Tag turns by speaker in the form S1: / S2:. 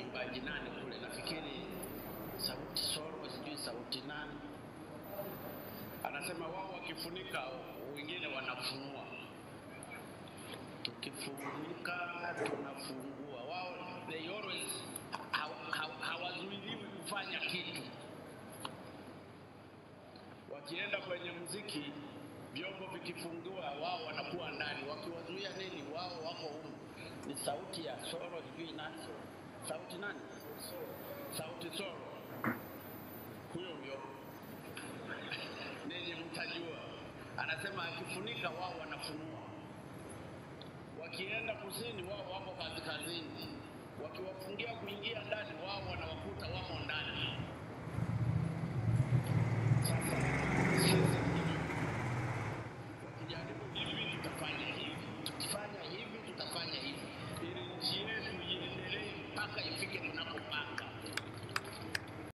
S1: mwimbaji nani kule, nafikiri sauti solo, sijui sauti nani, anasema wao wakifunika, wengine wanafunua. Tukifunika tunafungua, wao they always haw- haw- hawazuiliwi kufanya kitu. Wakienda kwenye muziki, vyombo vikifungiwa, wao wanakuwa ndani. Wakiwazuia nini? Wao wako humu. Ni sauti ya solo, sijui nani, sauti nani, sauti solo, huyo huyo ninyi mtajua. Anasema akifunika, wao wanafunua. Wakienda kusini, wao wako kaskazini. Wakiwafungia kuingia ndani, wao wanawakuta wamo ndani. Sasa sisi wakijaribu hivi, tutafanya hivi, tukifanya hivi, tutafanya hivi, ili nchi yetu iendelee mpaka ifike tunapopanga.